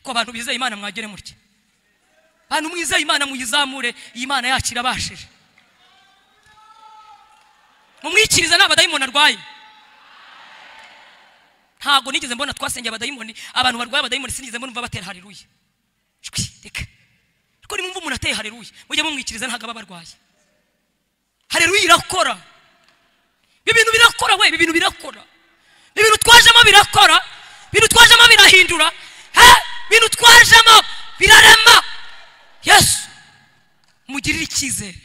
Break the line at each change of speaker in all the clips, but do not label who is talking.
ko abantu bizeye imana mwagere mutya bantu mwizeye imana muyizamure iyi mana yacu irabashije mumwikirize nta badayimoni arwaye ntabwo nigeze mbona twasengeye abadayimoni abantu barwaye abadayimoni sinigeze mbona umva batera hareruye reka ariko nimba umuntu ateye hareruye mujye mumwikiriza ntabwo aba barwaye hareruye irakora ibi bintu birakora we ibi bintu birakora ibintu twajemo birakora ibintu twajemo birahindura ibintu twajemo birarema yesu mugirire icyizere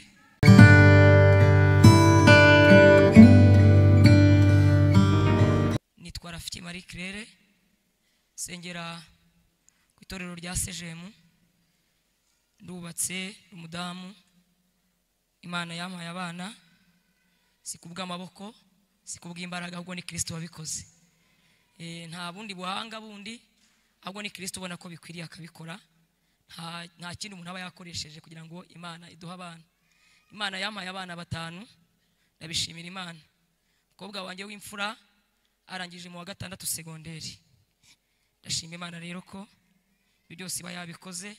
nitwa rafiki marie kirere sengera ku itorero rya sejemu ndubatse umudamu imana yampaye abana si kubw'amaboko si kubw'imbaraga ahubwo ni kirisito wabikoze Eh, nta bundi buhanga bundi ahubwo ni kirisito ubona ko bikwiriye akabikora nta nta kindi umuntu aba yakoresheje kugira ngo imana iduhe abana imana yampaye abana batanu ndabishimira imana umukobwa wanjye w'imfura arangije mu wa gatandatu segonderi ndashima imana rero ko ibyo byose iba yabikoze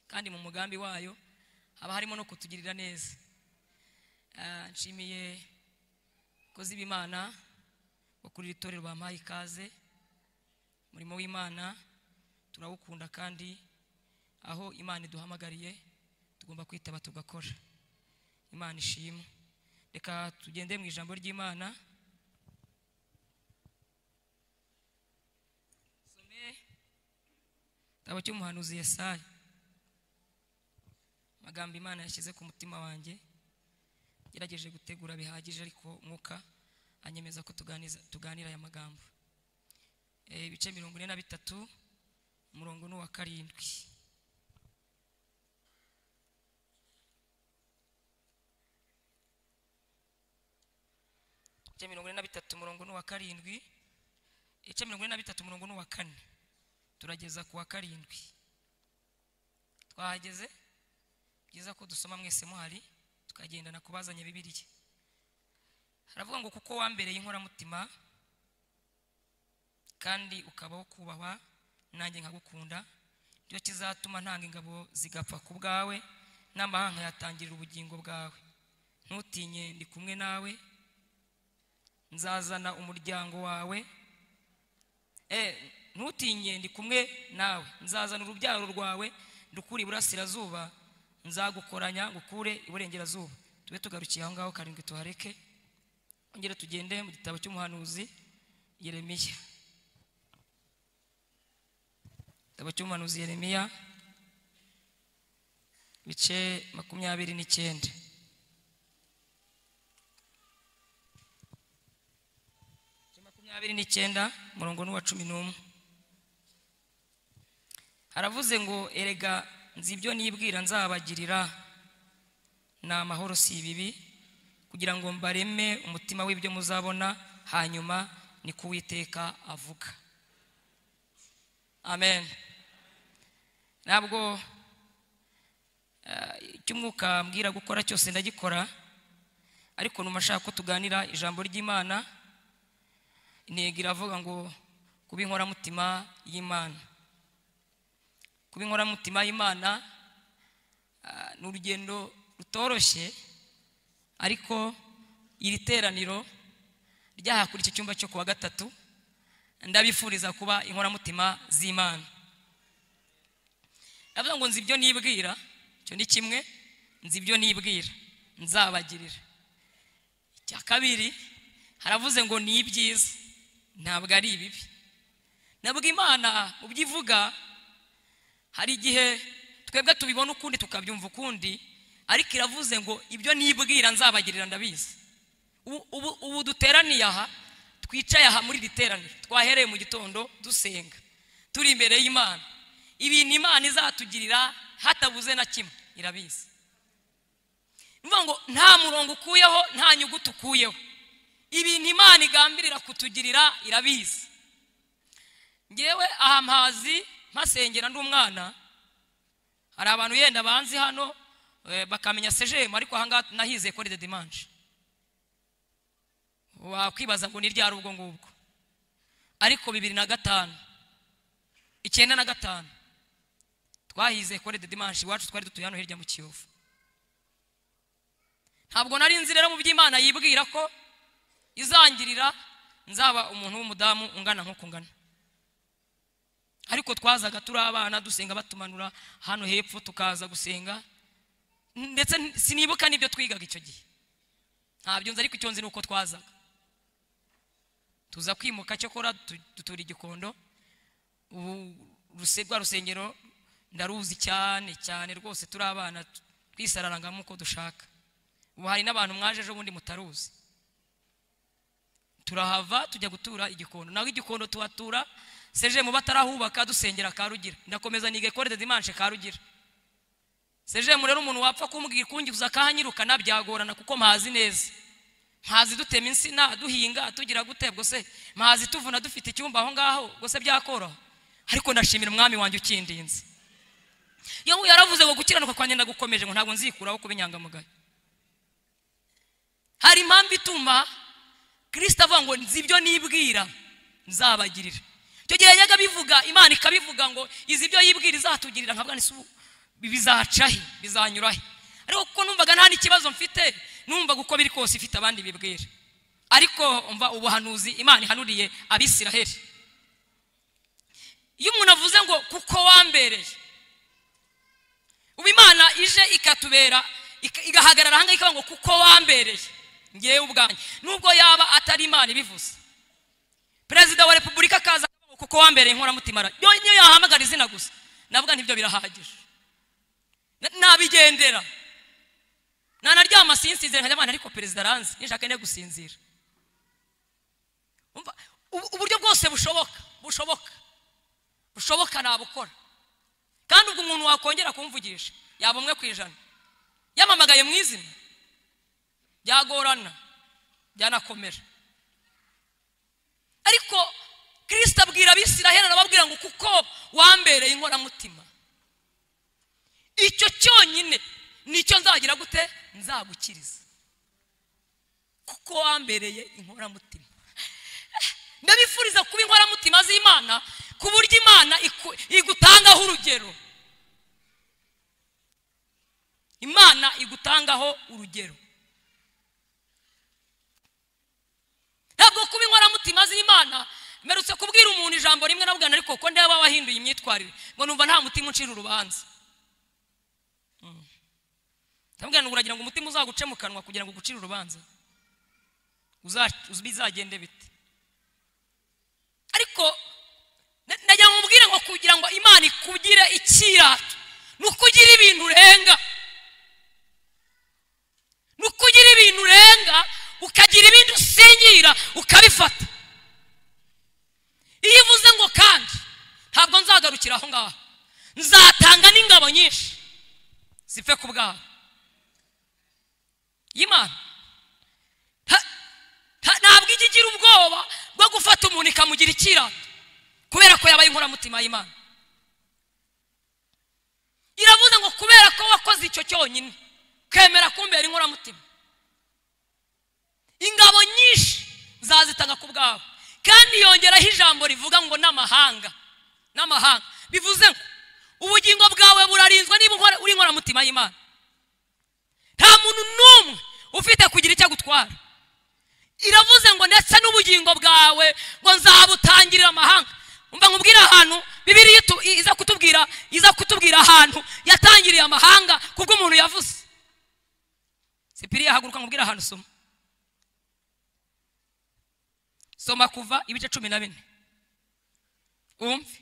kandi mu mugambi wayo haba harimo no kutugirira neza Ah, nshimiye abakozi b'imana bakurira itorero bampaye ikaze umurimo w'imana turawukunda kandi aho imana iduhamagariye tugomba kwitaba tugakora imana ishimwe reka tugende mu ijambo ry'imana some igitabo cy'umuhanuzi yesaya amagambo imana yashyize ku mutima wanjye ngerageje gutegura bihagije ariko mwuka anyemeza ko tuganiza tuganira aya magambo Eh, ibice mirongo ine na bitatu umurongo ni uwa karindwi ibice mirongo ine na bitatu umurongo ni uwa karindwi ibice mirongo ine na bitatu umurongo ni uwa kane turageza ku wa karindwi twahageze byiza ko dusoma mwese muhari tukagendana kubazanya bibiriya haravuga ngo kuko wambereye inkoramutima kandi ukaba wo kubahwa nanjye nkagukunda nicyo kizatuma ntanga ingabo zigapfa ku bwawe n'amahanga yatangirira ubugingo bwawe ntutinye ndi kumwe nawe nzazana umuryango wawe Eh, ntutinye ndi kumwe nawe nzazana urubyaro rwawe ndukure iburasirazuba nzagukoranya ngukure iburengerazuba tube tugarukiye aho ngaho karindwi tuhareke ongere tugende mu gitabo cy'umuhanuzi yeremiya igitabo cy'umuhanuzi yeremiya ibice makumyabiri n'icyenda ibice makumyabiri n'icyenda umurongo ni uwa cumi n'umwe haravuze ngo erega nzi ibyo nibwira nzabagirira ni amahoro si ibibi kugira ngo mbareme umutima w'ibyo muzabona hanyuma ni ko uwiteka avuga amen ntabwo eh, icyo umwuka mbwira gukora cyose ndagikora ariko numa ashaka ko tuganira ijambo ry'imana intego iravuga ngo kuba inkoramutima y'imana kuba inkoramutima y'imana ah, ni urugendo rutoroshye ariko iri teraniro ryaha kuri iki cyumba cyo kuwa gatatu ndabifuriza kuba inkoramutima z'imana ndavuga ngo nzi ibyo nibwira icyo ni kimwe nzi ibyo nibwira nzabagirira icya kabiri haravuze ngo ni ibyiza ntabwo ari ibibi nabwo imana mu byo ivuga hari igihe twebwe tubibona ukundi tukabyumva ukundi ariko iravuze ngo ibyo nibwira nzabagirira ndabizi Ubu- ubu ubu duteraniye aha twicaye aha muri iri teraniro twahereye mu gitondo dusenga turi imbere y'imana ibintu imana izatugirira hatabuze na kimwe irabizi ni ukuvuga ngo nta murongo ukuyeho nta nyuguti ukuyeho ibintu imana igambirira kutugirira irabizi ngewe aha mpazi mpasengera ndi umwana hari abantu yenda banzi hano eh, bakamenya sejemu ariko ahangaha nahizeye ko ari dedimanje wakwibaza ngo ni ryari ubwo ngubwo ariko bibiri na gatanu icyenda na gatanu twahize kore de dimanshi iwacu twari dutuye hano hirya mu kiyovu ntabwo nari nzi rero mu by'imana yibwira ko izangirira nzaba umuntu w'umudamu ungana nk'uko ungana ariko twazaga turi abana dusenga batumanura hano hepfo tukaza gusenga ndetse sinibuka n'ibyo twigaga icyo gihe ntabyo nzi ariko icyo nzi ni uko twazaga tuza kwimuka cyakora dutura igikondo ubu rwa rusengero ndaruzi cyane cyane rwose turi abana twisararangamo uko dushaka ubu hari n'abantu mwaje ejo bundi mutaruzi turahava tujya gutura igikondo naho igikondo tuhatura seje mu batarahubaka dusengera karugira ndakomeza nige kore de dimanche karugira seje mu rero umuntu wapfa kumbwira kungiza akahanyirukana byagorana kuko mpazi neza mpazi dutema insina duhinga tugira gute se mpazi tuvuna dufite icyumba aho ngaho se byakoroha ariko ndashimira umwami wanjye ukindinze yewe yaravuze ngo gukiranuka kwanjye ndagukomeje ngo ntabwo nzikuraho kuba inyangamugayo hari impamvu ituma kirisita avuga ngo nzi ibyo nibwira nzabagirira icyo gihe yajyaga bivuga imana ikabivuga ngo izi ibyo yibwira izatugirira nka bwana isubu bizaca he bizanyura he ariko kuko numvaga nta n'ikibazo mfite numvaga uko biri kose ifite abandi bibwira ariko umva ubuhanuzi imana ihanuriye abisiraheli iyo umuntu avuze ngo kuko wambereye ubu imana ije ikatubera igahagarara ahangaha ikavuga ngo kuko wambereye ngewe ubwanjye nubwo yaba atari imana ibivuze perezida wa repubulika akaza kuko wambereye inkoramutima niyo yahamagara izina gusa navuga ntibyo birahagije nabigendera nanaryama sinsinzira nkajya abana ariko perezida aranze nishaka njya gusinzira uburyo bwose bushoboka bushoboka bushoboka nabukora kandi ubwo umuntu wakongera kumvugisha yaba umwe ku ijana yamamagaye mu izina byagorana byanakomera ariko kirisita abwira abisiraheli arababwira ngo kuko wambereye inkoramutima icyo cyonyine nicyo nzagira gute nzagukiriza kuko wambereye inkoramutima ndabifuriza kuba inkoramutima z'imana ku buryo imana igutangaho urugero imana igutangaho urugero ntabwo kuba inkoramutima z'imana mperutse kubwira umuntu ijambo rimwe nabwo ariko ko ndeba wahinduye imyitwarire ngo numva nta mutima uncira urubanza ndabwira ngo uragira ngo umutima uzaguce mu kanwa kugira ngo ugucire urubanza bizagende bite ariko najya mubwire ngo kugira ngo imana ikugire ikirato ni uko ugira ibintu urenga ni uko ugira ibintu urenga ukagira ibindi usingira ukabifata iyo uvuze ngo kandi ntabwo nzagarukira aho ngaho nzatanga n'ingabo nyinshi zipfe ku bwabo y'imana ntabwo ijya igira ubwoba bwo gufata umuntu ikamugira ikirato kubera ko yabaye inkoramutima y'imana iravuze ngo kubera ko wakoze icyo cyonyine kwemera kumbera inkoramutima ingabo nyinshi zazitanga ku bwabo kandi yongeraho ijambo rivuga ngo n'amahanga n'amahanga bivuze ngo ubugingo bwawe burarinzwe niba uri inkoramutima y'imana nta muntu n'umwe ufite kugira icyo agutwara iravuze ngo ndetse n'ubugingo bwawe ngo nzabutangirira amahanga mba nkubwira ahantu bibiri iza kutubwira iza kutubwira ahantu yatangiriye amahanga kubw'umuntu yavuze sipiriya haguruka nkubwira ahantu usoma soma kuva ibice cumi na bine wumve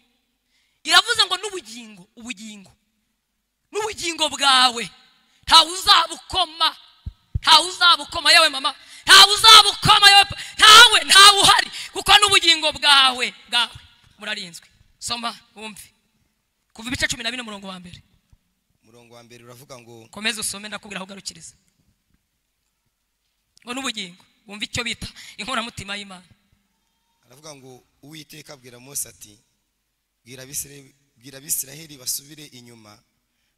iravuze ngo n'ubugingo ubugingo n'ubugingo bwawe ntawe uzabukoma ntawe uzabukoma yewe mama ntawe uzabukoma yewe ntawe ntawe uhari kuko n'ubugingo bwawe bwawe murarinzwe soma wumve kuva ibice cumi na bine umurongo wa mbere
umurongo wa mbere uravuga ngo
komeza usome ndakubwira aho ugarukiriza ngo n'ubugingo wumve icyo bita inkoramutima y'imana
aravuga ngo uwiteka abwira mose ati bwira abisiraheli basubire inyuma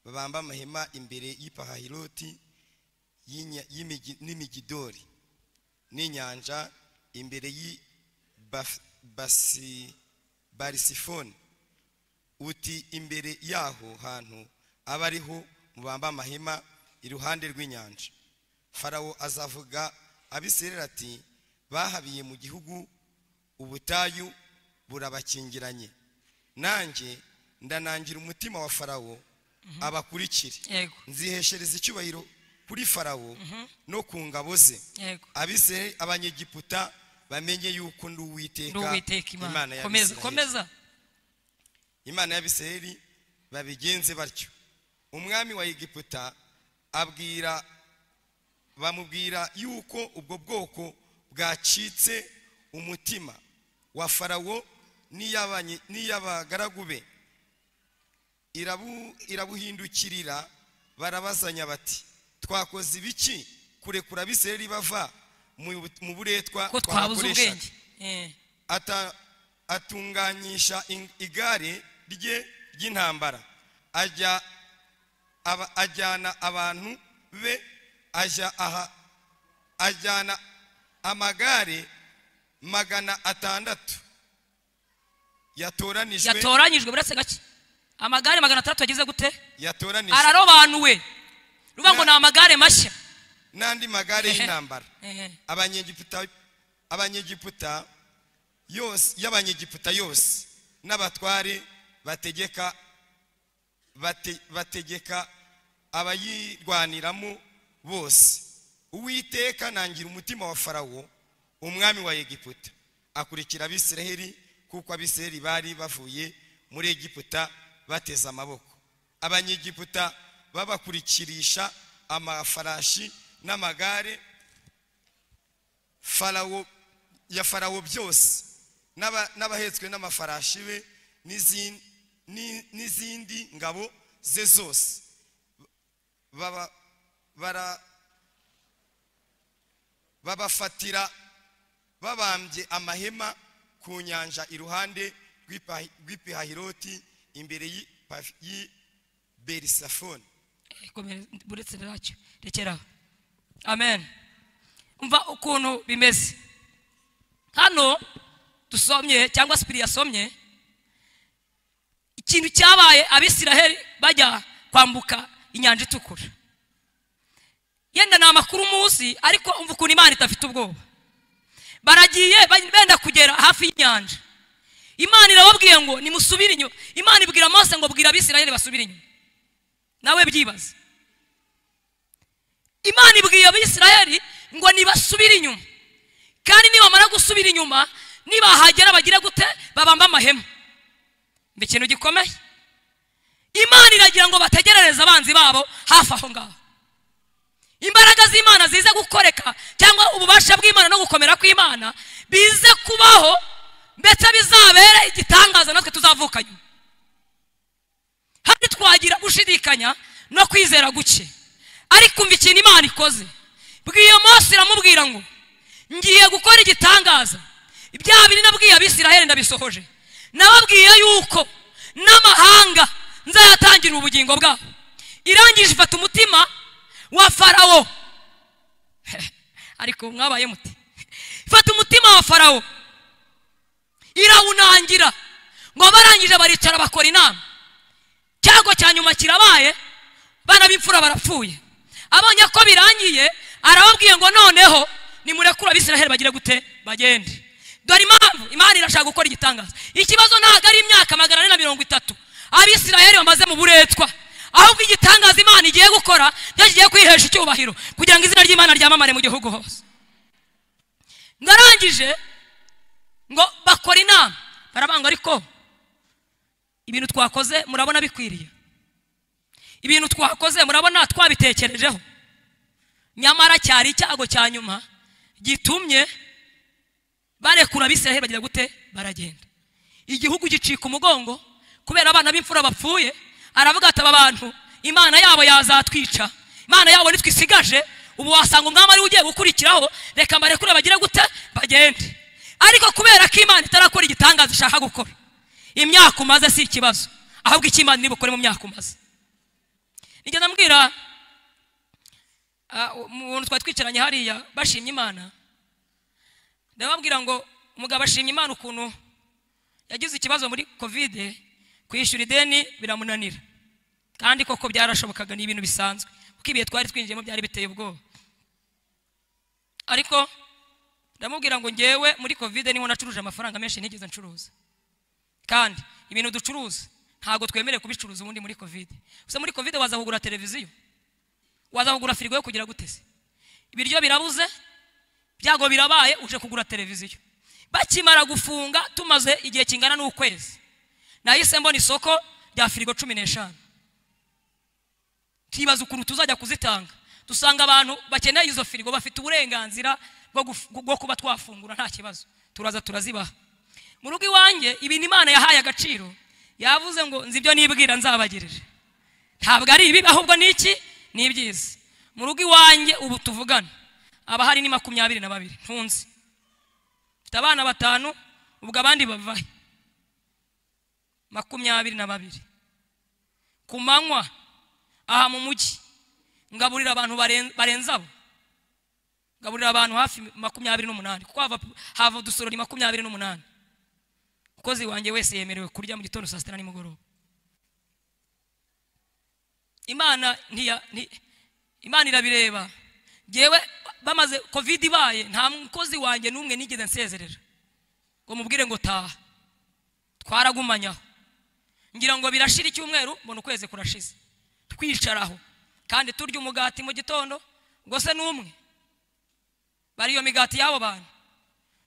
babambe amahema imbere y'ipahahiroti n'imigidori n'inyanja imbere y'i barisifoni uti imbere yaho hantu aba ariho mubamba amahema iruhande rw'inyanja farawo azavuga abisirayeli ati bahabiye mu gihugu ubutayu burabakingiranye nanjye ndanangira umutima wa farawo abakurikire
yego
nziheshereza icyubahiro kuri farawo no ku ngabo ze
yego
abisirayeli abanyegiputa bamenye yuko ndi uwiteka
ndi uwiteka imana
ya
komeza
Abisirayeli.
komeza
imana y'abisirayeli babigenze batyo umwami wa egiputa abwira bamubwira yuko ubwo bwoko bwacitse umutima wa farawo n'iy'abanye- n'iy'abagaragu be irabu- irabuhindukirira barabazanya bati twakoze ibiki kurekura abisirayeli bava mu mu buretwa
ko twabuze
twabakoreshaga
ubwenge Eh,
ata- atunganyisha in- igare rye ry'intambara ajya aba- ajyana abantu be ajya aha ajyana amagare magana atandatu yatoranijwe
yatoranyijwe buretse gake amagare magana atandatu yagize gute
yatoranijwe
ararobanuwe ruvuga ngo ni
Na-
amagare mashya
n'andi magare
Ehe.
y'intambara
Eh,
abanyegiputa abanyegiputa yose y'abanyegiputa yose n'abatware bategeka bate, bategeka abayirwaniramo bose uwiteka nangira umutima wa farawo umwami wa egiputa akurikira abisiraheli kuko abisiraheli bari bavuye muri egiputa bateze amaboko abanyegiputa babakurikirisha amafarashi n'amagare farawo ya farawo byose n'aba- n'abahetswe n'amafarashi be n'izin- ni- n'izindi ngabo ze zose baba- bara- babafatira babambye amahema ku nyanja iruhande rw'ipa- rw'ipihahiroti imbere y'i- pa- y'i berisafoni
eh, komeza, buretse nacyo rekeraho amen umva ukuntu bimeze hano dusomye cyangwa sipiri yasomye ikintu cyabaye abisiraheli bajya kwambuka inyanja itukura yenda ni amakuru umunsi ariko umva ukuntu imana idafite ubwoba baragiye ba- benda kugera hafi y'inyanja imana irababwiye ngo nimusubire inyuma imana ibwira mose ngo bwira abisiraheli basubire inyuma nawe byibaze imana ibwiye abisirayeli ngo nibasubire inyuma kandi nibamara gusubira inyuma nibahagera bagire gute babamba amahema ni ikintu gikomeye imana iragira ngo bategerereze abanzi babo hafi aho ngaho imbaraga z'imana zize gukoreka cyangwa ububasha bw'imana no gukomera kw'imana bize kubaho ndetse bizabere igitangaza natwe tuzavuka nyuma hano twagira gushidikanya no kwizera guke ariko umva ikintu imana ikoze bw'iyo mose iramubwira ngo ngiye gukora igitangaza ibya biri nabwiye abisiraheli ndabisohoje nababwiye yuko n'amahanga nzayatangira ubugingo bwabo irangije ifata umutima wa farawo ariko mwabaye muti ifata umutima wa farawo irawunangira ngo barangije baricara bakora inama icyago cya nyuma kirabaye bana b'imfura barapfuye abonye ko birangiye arababwiye ngo noneho nimurekure abisiraheli bagire gute bagende dore impamvu imana irashaka gukora igitangaza ikibazo ntabwo ari imyaka magana ane na mirongo itatu abisiraheli bamaze mu buretwa ahubwo igitangaza imana igiye gukora nicyo kigiye kwihesha icyubahiro kugira ngo izina ry'imana ryamamare mu gihugu hose ndarangije ngo bakora inama barabanga ariko ibintu twakoze murabona bikwiriye ibintu twakoze murabona twabitekerejeho nyamara cyari icyago cya nyuma gitumye barekura abisiraheli bagira gute baragenda igihugu gicika umugongo kubera abana b'imfura bapfuye aravuga ati aba bantu imana yabo yazatwica imana yabo nitwe isigaje ubu wasanga umwami ariwe ugiye gukurikiraho reka mbarekure bagire gute bagende ariko kubera ko imana itarakora igitangaza ishaka gukora imyaka umaze si ikibazo ahubwo icyo imana iri bukore mu myaka umaze nijya ndambwira ah, mu buntu twari twicaranye hariya bashimye imana ndababwira ngo umugabo ashimye imana ukuntu yagize ikibazo muri kovide kwishyura ideni biramunanira kandi koko byarashobokaga ni ibintu bisanzwe kuko ibihe twari twinjiyemo byari biteye ubwoba ariko ndamubwira ngo ngewe muri kovide niho nacuruje amafaranga menshi ntigeze ncuruza kandi ibintu ducuruza ntabwo twemerewe kubicuruza ubundi muri kovide gusa muri kovide waza kugura televiziyo waza kugura firigo yo kugira guteze ibiryo birabuze byago birabaye uje kugura televiziyo bakimara gufunga tumaze igihe kingana n'ukwezi nahise mbona isoko rya firigo cumi n'eshanu tuyibaza ukuntu tuzajya kuzitanga dusanga abantu bakeneye izo firigo bafite uburenganzira bwo guf- bwo kuba twafungura nta kibazo turaza turazibaha mu rugo iwanjye ibintu imana yahaye agaciro yavuze ngo nzi ibyo nibwira nzabagirire ntabwo ari ibibi ahubwo ni iki ni ibyiza mu rugo iwanjye ubu tuvugana aba hari ni makumyabiri na babiri ntunzi mfite abana batanu ubwo abandi bavahe makumyabiri na babiri ku manywa aha mu mujyi ngaburira abantu baren- barenze abo ngaburira abantu hafi makumyabiri n'umunani kuko hava, hava udusorori makumyabiri n'umunani umukozi wanjye wese yemerewe kurya mu gitondo saa sita na nimugoroba imana ntiya nti- imana irabireba ngewe bamaze kovide ibaye nta mukozi wanjye n'umwe nigeze nsezerera ngo mubwire ngo taha twaragumanyaho ngira ngo birashira icyumweru mbona ukwezi kurashize twicaraho kandi turya umugati mu gitondo ngo se n'umwe bari iyo migati y'abo bantu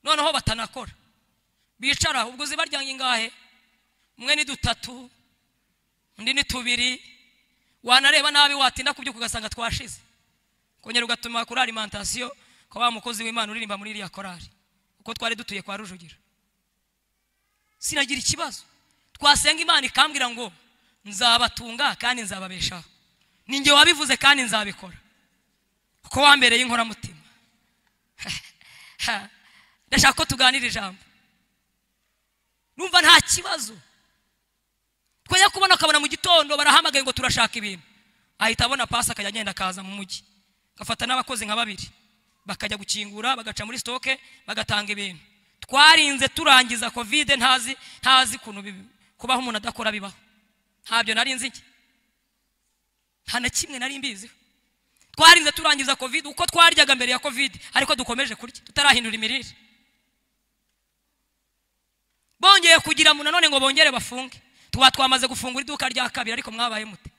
noneho batanakora bicara ubwo zibaryanga ingahe umwe ni dutatu undi ni tubiri wanareba nabi watinda ku byuka ugasanga twashize kongera ugatuma kuri alimantasiyo kwa wa mukozi w'imana uririmba muri iriya korari kuko twari dutuye kwa rujugiro sinagira ikibazo twasenga imana ikambwira ngo nzabatunga kandi nzababeshaho ninjye wabivuze kandi nzabikora kuko wambereye inkoramutima ndashaka ko tuganira ijambo numva nta kibazo twajya kubona akabona mu gitondo barahamagaye ngo turashaka ibintu ahita abona pasi akajya agenda akaza mu mujyi agafata n'abakozi nka babiri bakajya gukingura bagaca muri sitoke bagatanga ibintu twarinze turangiza kovide ntazi ntazi ukuntu bibi- kubaho umuntu adakora bibaho ntabyo nari nzi njye nta na kimwe nari mbiziho twarinze turangiza kovide uko twaryaga mbere ya kovide ariko dukomeje kurya tutarahindura imirire bongeye kugira ngo nanone ngo bongere bafunge tuba twamaze gufungura iduka rya kabiri ariko mwabaye mute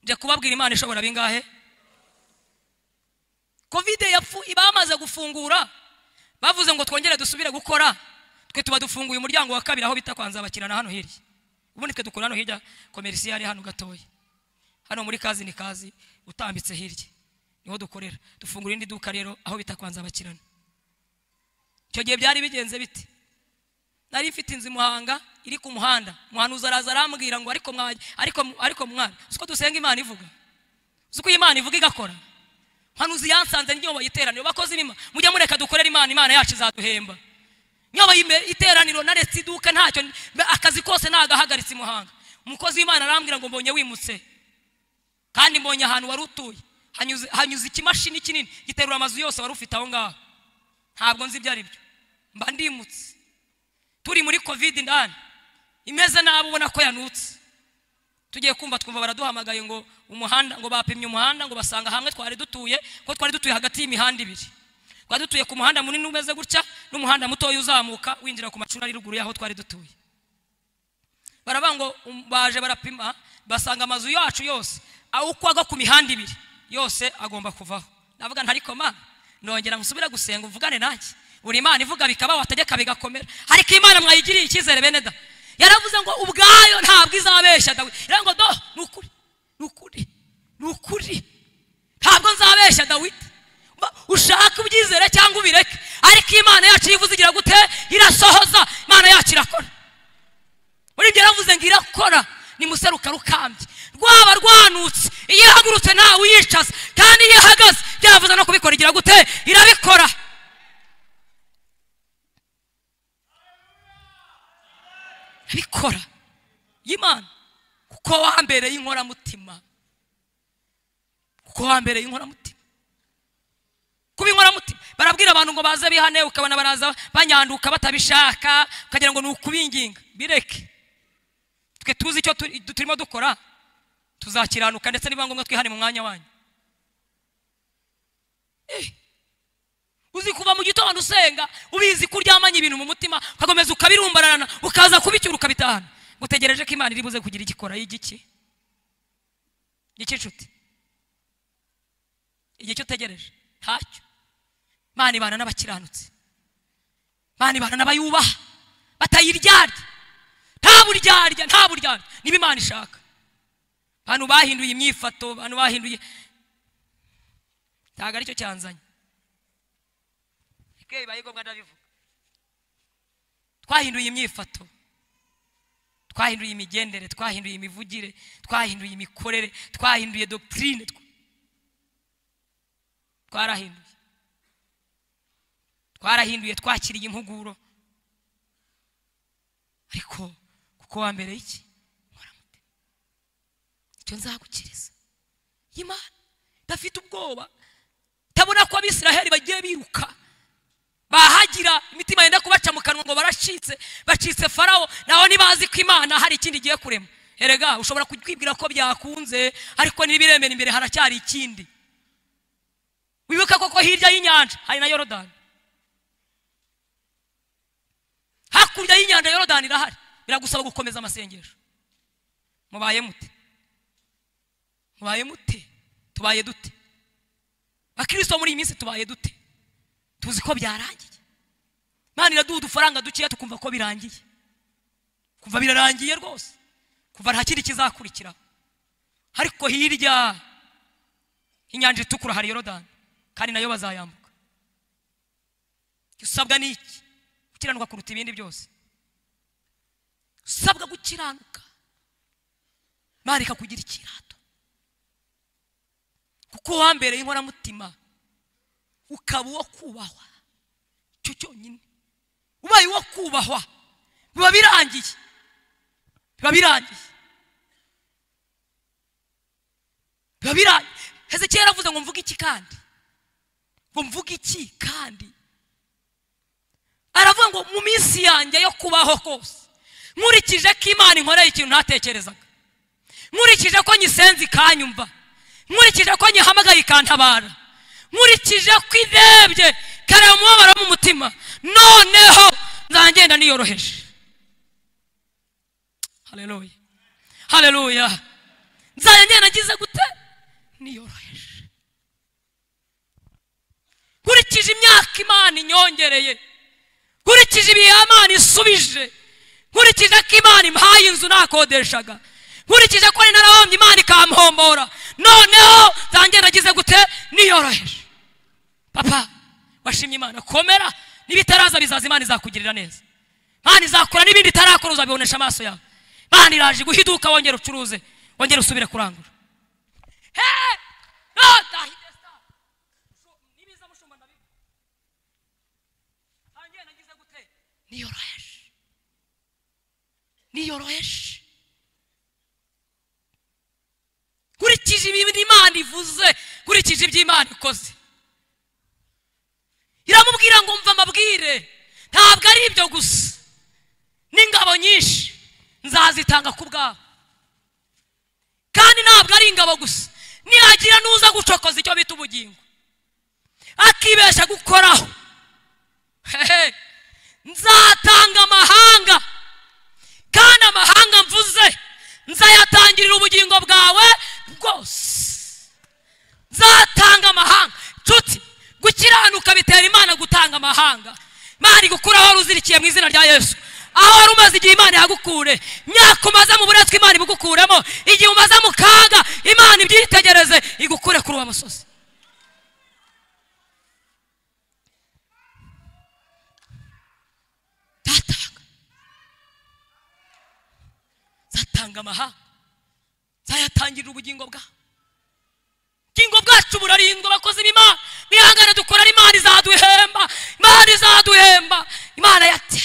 nje kubabwira imana ishobora bingahe kovide yapfu bamaze gufungura bavuze ngo twongere dusubire gukora twe tuba dufunguye umuryango wa kabiri aho bita kwanza bakirana hano hirya ubundi twe dukora hano hirya komerisiyari hano gatoya hano muri kazi ni kazi utambitse hirya niho dukorera dufungura irindi duka rero aho bita kwanza bakirana icyo gihe byari bigenze biti nari mfite inzu i muhanga iri ku muhanda umuhanuzi araza arambwira ngo ariko mwa- ariko ariko mwana uzi ko dusenga imana ivuga uzi ko iyi imana ivuga igakora muhanuzi yansanze niyo bayiteraniro bakoze imima mujya mureka dukorere imana imana yacu izaduhemba niyo bayime- iteraniro naretse iduka ntacyo mbe- akazi kose nagahagaritse i muhanga umukozi w'imana arambwira ngo mbonye wimutse kandi mbonye ahantu wari utuye hanyuze- hanyuze ikimashini kinini giterura amazu yose wari ufite aho ngaho ntabwo nzi ibyo ari byo mba ndimutse turi muri kovide indani imeze nabi ubona ko yanutse tugiye kumva twumva baraduhamagaye ngo umuhanda ngo bapimye umuhanda ngo basanga hamwe twari dutuye ko twari dutuye hagati y'imihanda ibiri twari dutuye ku muhanda munini umeze gutya n'umuhanda mutoya uzamuka winjira ku macunari ruguru y'aho twari dutuye baravuga ngo um, baje barapima basanga amazu yacu yose aho uko agwa ku mihanda ibiri yose agomba kuvaho ndavuga nti ariko mana nongera nsubire gusenga uvugane nanjye buri imana ivuga bikaba wategeka bigakomera ariko imana mwayigiriye icyizere bene da yaravuze ngo ubwayo ntabwo izabeshya dawidi yaravuze ngo do ni ukuri ni ukuri ni ukuri ntabwo nzabeshya dawidi Ba- ushaka ubyizere cyangwa ubireke ariko imana yacu iyo ivuze igira gute irasohoza imana yacu irakora muri ibyo yaravuze ngo irakora nimuseruka rukambye rwaba rwanutse iyo ihagurutse ntawe uyicaza kandi iyo ihagaze byavuze no kubikora igira gute irabikora irabikora y'imana kuko wambereye inkoramutima kuko wambereye inkoramutima kuba inkoramutima barabwira abantu ngo baze bihane ukabona baraza banyanduka batabishaka ukagira ngo ni ukubinginga bireke twe tuzi icyo tu- turimo dukora tuzakiranuka ndetse niba ngombwa twihane mu mwanya wanyu Eh, uzi kuva mu gitondo usenga ubizi ko uryamanye ibintu mu mutima ukakomeza ukabirumbarana ukaza kubicyura ukabitahana gutegereje ko imana iri buze kugira igikora y'igiki y'ikinshuti igihe cyo utegereje ntacyo imana ibana n'abakiranutsi imana ibana n'abayubaha batayiryarya nta buryarya nta buryarya niba imana ishaka abantu bahinduye imyifato abantu bahinduye ntabwo aricyo cyanzanye ibyo bibaye ngombwa ndabivuga twahinduye imyifato twahinduye imigendere twahinduye imivugire twahinduye imikorere twahinduye dogitirine twarahinduye twarahinduye twakiriye impuguro ariko kuko wa mbere y'iki nkoramute icyo nzagukiriza imana idafite ubwoba itabona ko abisiraheli bagiye biruka bahagira imitima yenda kubaca mu kanwa ngo baracitse bacitse farawo naho ntibazi ko imana hari ikindi igiye kurema erega ushobora kwibwira ko byakunze ariko n'ibiremera imbere haracyari ikindi wibuke koko hirya y'inyanja hari na yorodani hakurya y'inyanja yorodani irahari biragusaba gukomeza amasengesho mubaye mute mubaye mute tubaye dute bakristo muri iyi minsi tubaye dute tuzi ko byarangiye imana iraduha udufaranga dukeya tukumva ko birangiye kuva birarangiye rwose kuva nta kindi kizakurikiraho ariko hirya inyanja itukura hari yorodani kandi nayo bazayambuka icyo usabwa ni iki gukiranuka kuruta ibindi byose usabwa gukiranuka imana ikakugira ikirato kuko uwa mbere y'inkoramutima ukaba uwo kubahwa cyo cyonyine ubaye uwo kubahwa biba birangiye biba birangiye biba birangiye hezekiya yaravuze ngo mvuge iki kandi ngo mvuge iki kandi aravuga ngo mu minsi yanjye yo kubaho kose nkurikije ko imana inkoreye ikintu ntatekerezaga nkurikije ko nyisenze ikanyumva nkurikije ko nyihamagaye ikantabara nkurikije ko irebye kare umubabaro wo mu mutima noneho nzagenda niyoroheje hareruya hareruya nzagenda ngize gute niyoroheje nkurikije imyaka imana inyongereye nkurikije ibihe imana isubije nkurikije ko imana impaye inzu nakodeshaga nkurikije ko ari narahombye imana ikampombora noneho zanjye nagize gute niyoroheje papa washimye imana komera n'ibitaraza bizaza imana izakugirira neza imana izakora n'ibindi itarakora uzabibonesha amaso yawe imana iraje guha iduka wongere ucuruze wongere usubire kurangura Hey! No, ndahide star. So, nibiza mushumba ndabivuga. Nanjye nagize gute? niyoroheje niyoroheje nkurikije ibintu imana ivuze nkurikije ibyo imana ikoze iramubwira ngo mva amabwire ntabwo ari ibyo gusa n'ingabo nyinshi nzazitanga ku bwabo kandi ntabwo ari ingabo gusa nihagira n'uza gucokoza icyo bita ubugingo akibesha gukoraho hehe nzatanga amahanga kandi amahanga mvuze nzayatangirira ubugingo bwawe bwose nzatanga amahanga nshuti gukiranuka bitera imana gutanga amahanga imana igukura aho ruzirikiye mu izina rya yesu aho wari umaze igihe imana ihagukure imyaka umaze mu buretwa imana ibugukuremo igihe umaze mu kaga imana ibyitegereze igukure kuri uwo musozi nzatanga nzatanga amahanga nzayatangirira ubugingo bwawe ubugingo bwacu burarindwa bakozi b'imana mwihangane dukora ari imana izaduhemba imana izaduhemba imana yate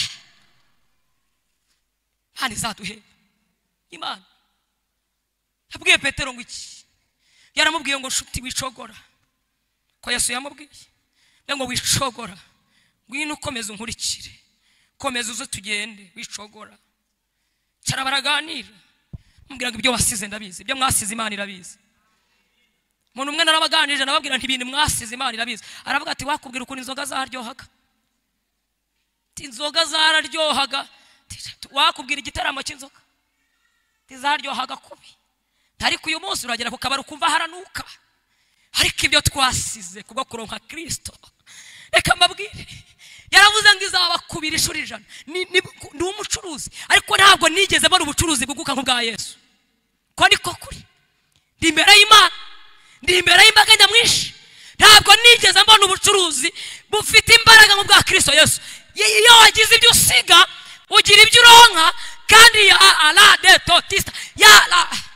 imana izaduhemba imana yabwiye petero ngo iki yaramubwiye ngo nshuti wicogora ko yesu yamubwiye rero ngo wishogora ngwino ukomeze unkurikire komeza uze tugende wishogora cara baraganira mubwira ngo ibyo wasize ndabizi ibyo mwasize imana irabizi umuntu umwe narabaganirije nababwira nti ibintu mwasize imana irabizi aravuga ati wakubwira ukuntu inzoga zaryohaga ati inzoga zararyohaga Ati, wakubwira igitaramo cy'inzoga Ati, zaryohaga kubi ariko uyu munsi uragera ku kabari ukumva haranuka ariko ibyo twasize kubwo kuronka kirisito reka mbabwire yaravuze ngo izabakubira inshuro ijana Ni- ni ni umucuruzi ariko ntabwo nigeze mbona ubucuruzi bwunguka nk'ubwa yesu ko niko kuri ndi imbere y'imana ndi imbere y'imbaga nyamwinshi ntabwo nigeze mbona ubucuruzi bufite imbaraga mu bwa kirisito yesu I- iyo wagize ibyo usiga ugira ibyo uronka kandi ya ara de totista ya la-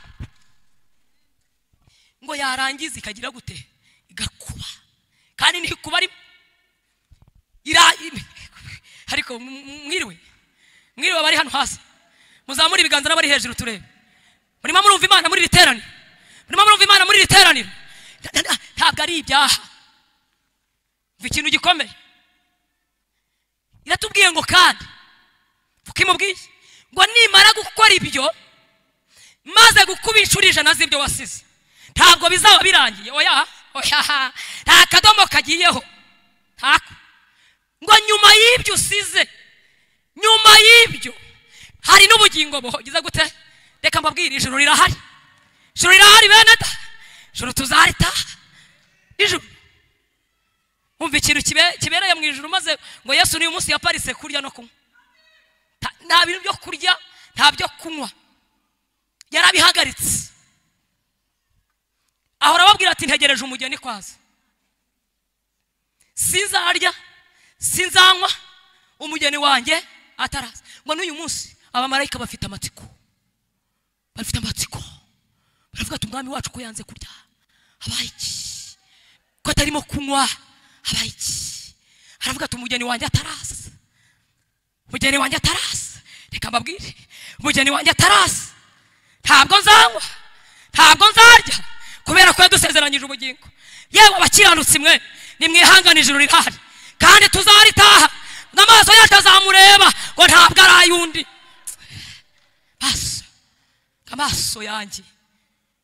ngo yarangiza ikagira gute igakuba kandi ntikuba ari ira ariko m- m- mwiriwe mwiriwe abari hano hasi muzamure ibiganza n'abari hejuru turebe murimo murumva imana muri iri teraniro murimo murumva imana muri iri teraniro Nta- nta- nta- ntabwo ari ibyaha mva ikintu gikomeye iratubwiye ngo kandi kuko imubwiye ngo nimara gukora ibyo maze gukuba inshuro ijana z'ibyo wasize ntabwo bizaba birangiye oya oya nta kadomo kagiyeho ntako ngo nyuma y'ibyo usize nyuma y'ibyo hari n'ubugingo buhogeze gute reka mbabwire ijuru rirahari ijuru rirahari bene da ijuru tuzaritaha ijuru wumva ikintu kibe- kibereye mu ijuru maze ngo yesu n'uyu munsi yaparitse kurya no kunywa Ta- nta bintu byo kurya nta byo kunywa yarabihagaritse ahora ababwira ati ntegereje umugeni kwaza sinzarya sinzanywa umugeni wanjye ataraza ngo n'uyu munsi abamarayika bafite amatsiko bafite amatsiko baravuga ati umwami wacu ko yanze kurya abaye iki ko atarimo kunywa abaye iki aravuga ati umugeni wanjye ataraza umugeni wanjye ataraza reka mbabwire umugeni wanjye ataraza ntabwo nzanywa ntabwo nzarya kubera ko yadusezeranyije ubugingo yewe abakiranutsi mwe nimwihangane ijuru rirahari kandi tuzaritaha n'amaso yacu azamureba ngo ntabwo ari ay'undi maso amaso yanjye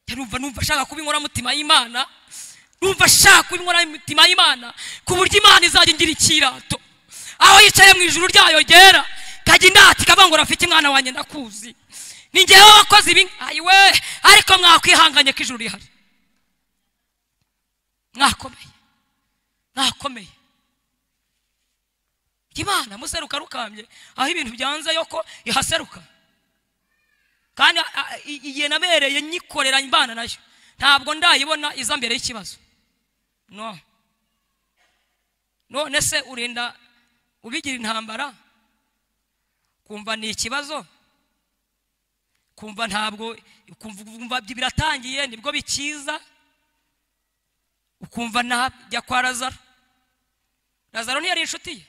yarumva numva ashaka kuba inkoramutima y'imana numva ashaka kuba inkoramutima y'imana ku buryo imana izajya ingira ikirato aho yicaye mu ijuru ryayo ryera kajya indati kavuga ngo rafite umwana wanjye ndakuzi ni njyewe wakoze ibi ayiwe ariko mwakwihanganye ko ijuru rihari mwakomeye mwakomeye imana museruka rukambye aho ibintu byanze yo ko ihaseruka kandi a- a- i- igihe nabereye nyikorera imbana nayo ntabwo ndayibona iza mbere y'ikibazo no none se urinda ubigira intambara kumva ni ikibazo kumva ntabwo kumva kumva biratangiye nibwo bikiza ukumva nta jya kwa lazaro lazaro ntiyari inshuti ye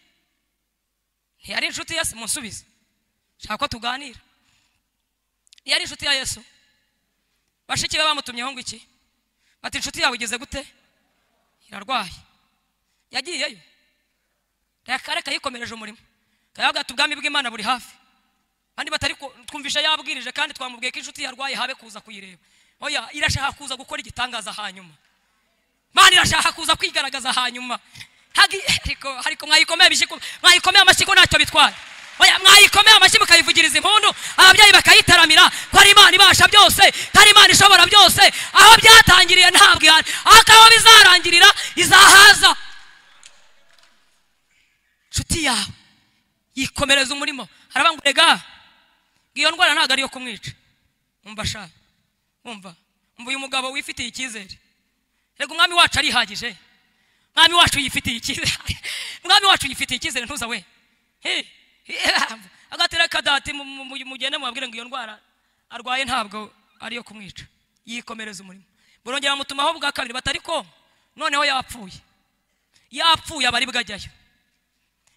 ntiyari inshuti ya se munsubize nshaka ko tuganira ntiyari inshuti ya yesu bashiki be bamutumyeho ngo iki bati inshuti yawe igeze gute irarwaye yagiyeyo reka reka yikomereje umurimo kayavuga ati ubwami bw'imana buri hafi kandi batari ku- twumvisha yabwirije kandi twamubwiye ko inshuti yarwaye habe kuza kuyireba oya irashaka kuza gukora igitangaza hanyuma mana irashaka kuza kwigaragaza hanyuma Hagi- ariko ariko mwayikomeye ibishyiko mwayikomeye amashyigo ntacyo bitwaye oya mwayikomeye amashyi mukayivugiriza impundu ababyeyi bakayitaramira ko ari imana ibasha byose ko ari imana ishobora byose aho byatangiriye ntabwo ihari ariko aho bizarangirira izahaza inshuti yawe yikomereza umurimo aravuga ngo rega iyo ndwara ntabwo ariyo kumwica umva sha umva umva uyu mugabo wifitiye icyizere rega umwami wacu arihagije mwami wacu yifitiye icyizere mwami wacu yifitiye icyizere ntuza we He, he, agatera kadati mu- mu- mu- mugende mubabwire ngo iyo ndwara arwaye ntabwo ariyo kumwica yikomereza umurimo burongera mutumaho bwa kabiri batari ko noneho yapfuye yapfuye abari bwajyayo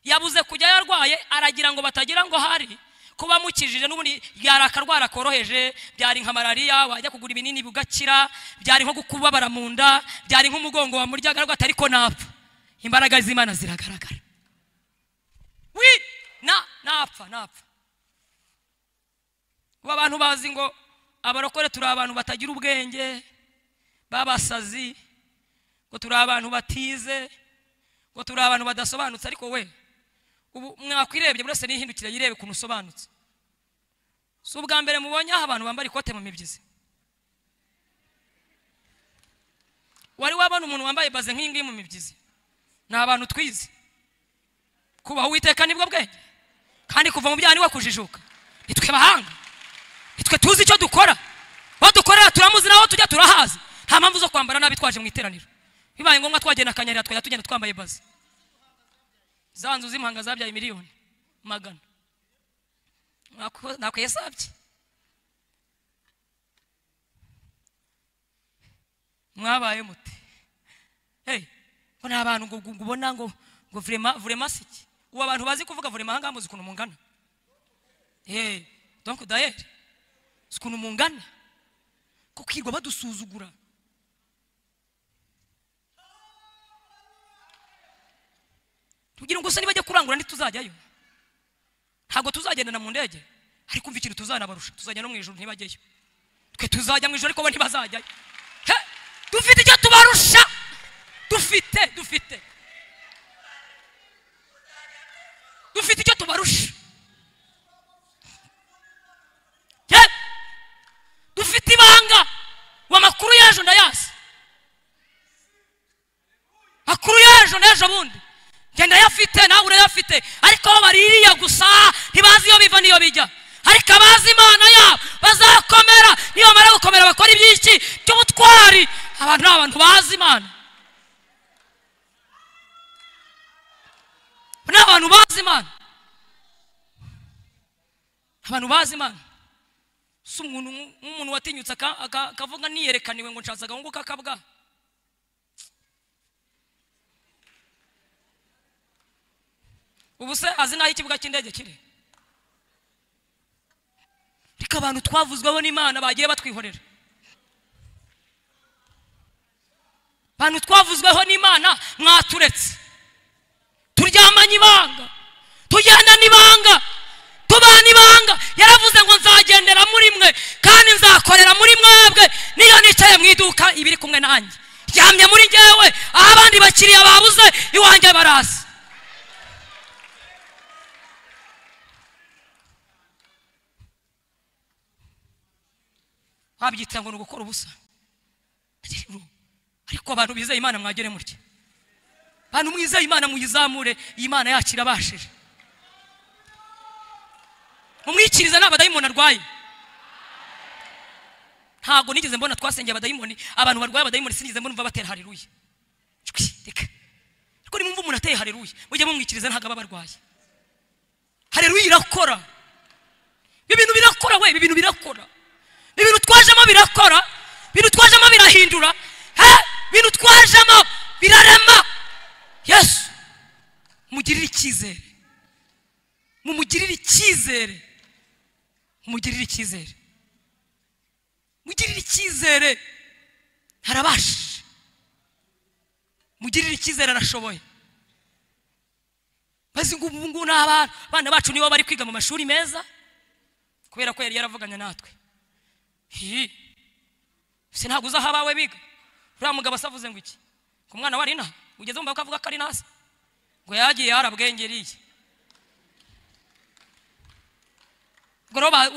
yabuze kujya yarwaye aragira ngo batagira ngo hari ko bamukijije n'ubundi yari akarwara koroheje byari nka malariya wajya kugura ibinini bugakira byari nko kubabara mu nda byari nk'umugongo wamuryaga ariko atari ko napfa imbaraga z'imana ziragaragara wi na napfa napfa ubu abantu bazi ngo abarokore turi abantu batagira ubwenge babasazi ngo turi abantu batize ngo turi abantu badasobanutse ariko we ubu mwakwirebye buri wese nihindukire yirebe ukuntu usobanutse si ubwa mbere mubonye aho abantu bambara ikote mu mibyizi wari wabona umuntu wambaye baze nk'iyi ngiyi mu mibyizi ni abantu twize kubaha uwiteka nibwo bwenge kandi kuva mu byaha ni we kujijuka nitwe bahanga nitwe tuzi icyo dukora badukorera turamuzi naho tujya turahazi nta mpamvu zo kwambara nabi twaje mu iteraniro bibaye ngombwa twagenda akanyarira twajya tugenda twambaye baze za nzu z'impanga zabyaye miliyoni magana ntabwo yasabye mwabaye muti ngo ni abantu ngo ngo ubona ngo ngo vurema si iki ubu abantu bazi kuvuga vurema ahangaha muzi ukuntu mungana eee donke dayeri si ukuntu mungana ko kwirwa badusuzugura tugira ngo se nibajya kurangura ntituzajyayo ntabwo tuzagendana mu ndege ariko umva ikintu tuzanabarusha tuzajya no mu ijoro ntibajyeyo twe tuzajya mu ijoro ariko bo ntibazajyayo he dufite icyo tubarusha dufite dufite dufite icyo tubarusha ye dufite ibanga ubu amakuru y'ejo ndayazi amakuru y'ejo n'ejo bundi njye ndayafite nawe urayafite ariko bo baririya gusa ntibazi iyo biva n'iyo bijya ariko abazi imana yabo bazakomera niyo bamara gukomera bakora iby'iki by'ubutwari abantu ni abantu bazi imana ni abantu bazi imana abantu bazi imana si umuntu nk'umuntu watinyutse akavuga niyerekaniwe ngo nshatse agahungu k'akabwa ubu se azi n'aho ikibuga cy'indege kiri reka abantu twavuzweho n'imana bagiye batwihorera abantu twavuzweho n'imana mwaturetse turyamanye ibanga tugenda n'ibanga tubana ibanga yaravuze ngo nzagendera muri mwe kandi nzakorera muri mwebwe niyo nicaye mu iduka ibiri kumwe nanjye ryamye muri ngewe aho abandi bakiriya babuze iwanjye barazi wabyita ngo ni ugukora ubusa ariko abantu bizeye imana mwagere mutya abantu mwizeye imana muyizamure iyi mana yacu irabashije mumwikirize nta badayimoni arwaye ntabwo nigeze mbona twasengeye abadayimoni abantu barwaye abadayimoni sinigeze mbona umva batera hariruye reka ariko nimumva umuntu ateye hariruye mujye mumwikirize ntabwo aba barwaye hariruye irakora ibintu birakora we ibintu birakora ibintu twajemo birakora ibintu twajemo birahindura ibintu twajemo birarema yesu mugirire icyizere mumugirire icyizere mumugirire icyizere mugirire icyizere arabashije mugirire icyizere arashoboye maze ngo ubu ngubu ni abana bacu nibo bari kwiga mu mashuri meza kubera ko yari yaravuganye natwe si ntabwo uzi aho abawe biga uriya mugabo asavuze ngo iki ku mwana wari inaha ugeze mu akavuga ko ari nasi ngo yagiye yarabwengeriye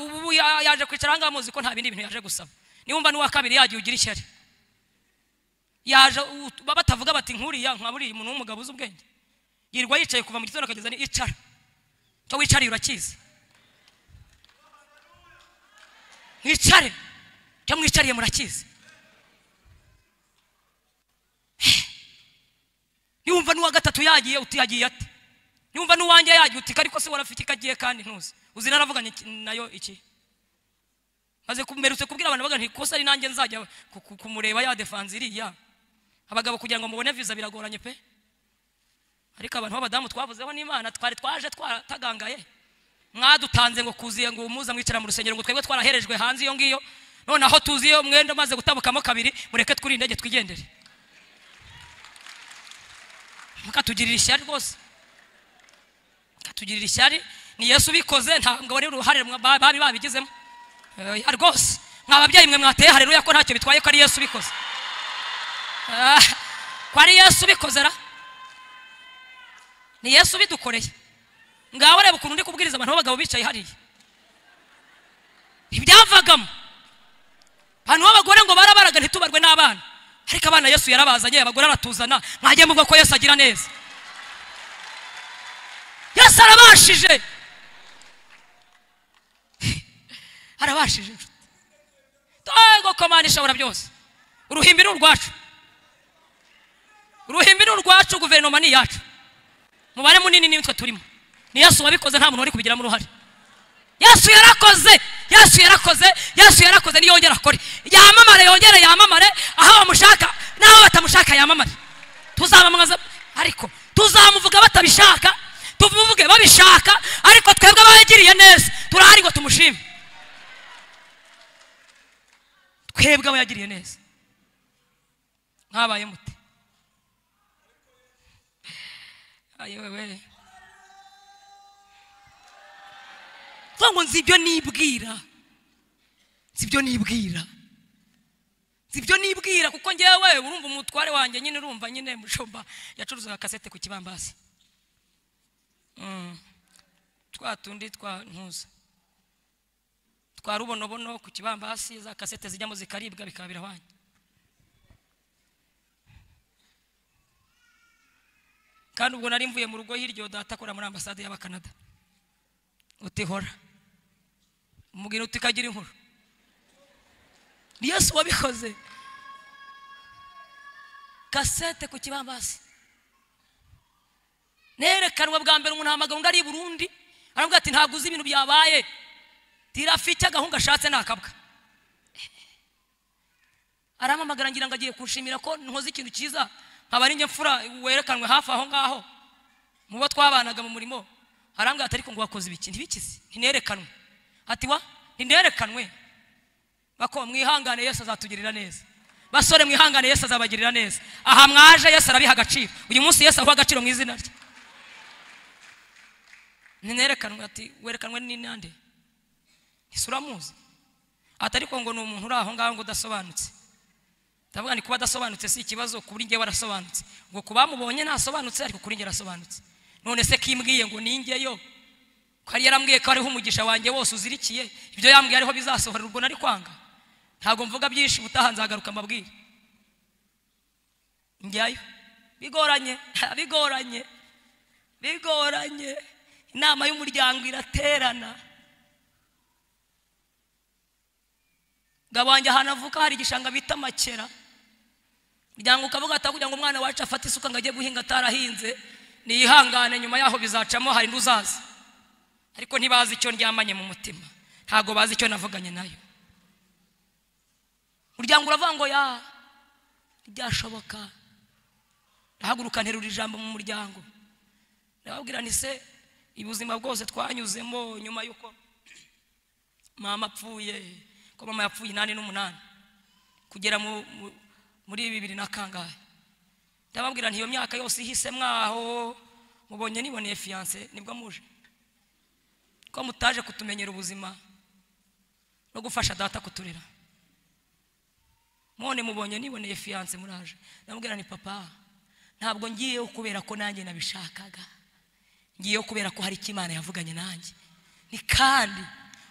ubu yaje kwicara ahangaha muzi ko nta bindi bintu yaje gusaba niwumva n'uwa kabiri yagiye ugira ishyari yaje batavuga bati nkuriya nka buriya umuntu w'umugabo uzi ubwenge yirirwa yicaye kuva mu gitondo akageza icara icyo wicariye urakizi mwicare cyo mwicariye murakizi niwumva n'uwa gatatu yagiye uti yagiye ati niwumva n'uwanjye yagiye uti ariko se warafite ikagiye kandi ntuzi uzi naravuganye nayo iki maze mperutse kubwira abantu bagana ikosa ari nanjye nzajya kumureba ya defanze iriya abagabo kugira ngo mubone viza biragoranye pe ariko abantu b'abadamu twavuzeho n'imana twari twaje twatagangaye mwadutanze ngo kuziye ngo umuza mwicara mu rusengero ngo twebwe twaraherejwe hanze iyo ngiyo noneho tuziye umwenda umaze gutabukamo kabiri mureke twirinde tw'igendere mukatugirira ishyari rwose mukatugirira ishyari ni yesu ubikoze ntabwo wari uruhare mwa- ba- babi babigizemo Eh, ya rwose mwa babyeyi mwe mwateye hareruya ko ntacyo bitwaye ko ari yesu ubikoze Ah, ko ari yesu ubikoze ra ni yesu ubidukoreye ngaho reba ukuntu ndi kubwiriza abantu b'abagabo bicaye hariya ibyavagamo abantu b'abagore ngo barabaraga ntitubarwe n'abana ariko abana yesu yarabazanye abagore aratuzana mwajye muvuga ko yesu agira neza yesu arabashije arabashije inshuti Tego komana ishobora byose uruhimbi ni urwacu uruhimbi ni urwacu guverinoma ni iyacu umubare munini ni twe turimo ni yesu wabikoze nta muntu wari kubigiramo uruhare yesu yarakoze yesu yarakoze yesu yarakoze niyongera akore yamamare yongere yamamare aho bamushaka n'aho batamushaka yamamare tuzamamaza ariko tuzamuvuga batabishaka tumuvuge babishaka ariko twebwe abayagiriye neza turahari ngo tumushime twebwe abayagiriye neza mwabaye mute ayowe vuga ngo nzi ibyo nibwira nzi ibyo nibwira nzi ibyo nibwira kuko ngewe urumva umutware wanjye nyine urumva nyine mushumba yacuruzaga kasete ku kibambasi Mm. twa tundi twa ntuza twa rubonobono ku kibambasi za kasete zijyamo zikaribwa bikaba birahwanye kandi ubwo nari mvuye mu rugo hirya data akora muri ambasade y'abakanada utihora umubwira uti kagira inkuru ni yesu wabikoze kasete ku kibambasi nerekanwa bwa mbere umuntu ahamagara undi ari i burundi aravuga ati ntabwo uzi ibintu byabaye tirafi icyo agahungu ashatse ntakabwa arampamagara ngira ngo agiye kunshimira ko nkoze ikintu cyiza nkaba ari njye mfura werekanwe hafi aho ngaho mu bo twabanaga mu murimo arambwira ati ariko ngo wakoze ibiki ntibikize ntinerekanwe ati wa ntinerekanwe bako mwihangane yesu azatugirira neza basore mwihangane yesu azabagirira neza aha mwaje yesu arabiha agaciro uyu munsi yesu aguha agaciro mu izina rye ntinerekanwe ati werekanwe ni nande ese uramuzi ati ariko ngo ni umuntu uri aho ngaho ngo udasobanutse ndavuga ni kuba adasobanutse si ikibazo kuri njye warasobanutse ngo ku bamubonye ntasobanutse ariko kuri njye arasobanutse none se kimbwiye ngo ningeyo ko yari yarambwiye ko hariho umugisha wanjye wose uzirikiye ibyo yambwiye ariho bizasohora ubwo nari kwanga ntabwo mvuga byinshi ubutaha nzagaruka mbabwire njyayo bigoranye bigoranye bigoranye inama y'umuryango iraterana ngabo wanjye ahantu avuka hari igishanga bita makera umuryango ukavuga ati kugira ngo umwana wacu afate isuka ngo ajye guhinga atarahinze niyihangane nyuma yaho bizacamo hari n'uzaza ariko ntibazi icyo ndyamanye mu mutima ntabwo bazi icyo navuganye nayo umuryango uravuga ngo ya ntibyashoboka ndahaguruka nterura ijambo mu muryango ndababwira nti se ubuzima bwose twanyuzemo nyuma y'uko mama apfuye ko mama yapfuye inani n'umunani kugera mu- mu- muri bibiri na kangahe ndababwira nti iyo myaka yose ihise mwaho mubonye niboneye fiyanse nibwo muje ko mutaje kutumenyera ubuzima no gufasha data kuturera mwone mubonye niboneye fiyanse muraje ndamubwira ni papa ntabwo ngiyeho kubera ko nanjye nabishakaga ngiyeho kubera ko hari icyo imana yavuganye nanjye ni kandi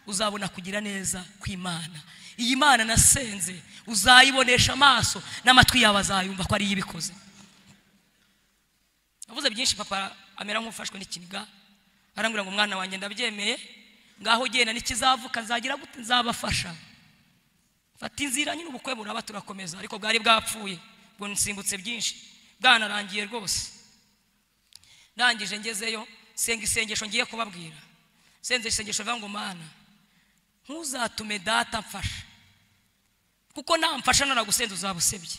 uzabona kugira neza kw'imana iyi mana nasenze uzayibonesha amaso n'amatwi yawe azayumva ko ariyo ibikoze navuze byinshi papa amera nk'ufashwe n'ikiniga arambwira ngo umwana wanjye ndabyemeye ngaho ugenda n'ikizavuka nzagira gute nzabafasha fata inzira nyine ubukwe buraba turakomeza ariko bwari bwapfuye ubwo nsimbutse byinshi bwanarangiye rwose ndangije ngezeyo senga isengesho ngiye kubabwira senze isengesho rivuga ngo mana ntuzatume data mfasha kuko namfasha naragusenze uzaba usebye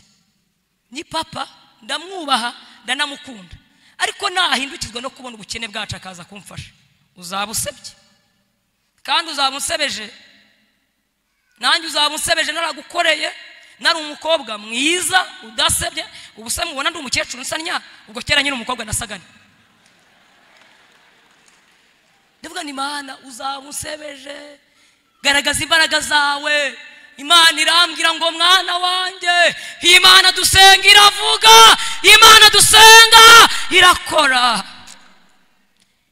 ni papa ndamwubaha ndanamukunda ariko nahindukirwa no kubona ubukene bwacu akaza kumfasha uzaba usebye kandi uzaba unsebeje nanjye uzaba unsebeje naragukoreye nari umukobwa mwiza udasebye ubu se mubona ndi umukecuru nsa nya ubwo kera nyine umukobwa nasagana ndavuga ni imana uzaba usebeje garagaza imbaraga zawe imana irambwira ngo mwana wanjye imana dusenga iravuga imana dusenga irakora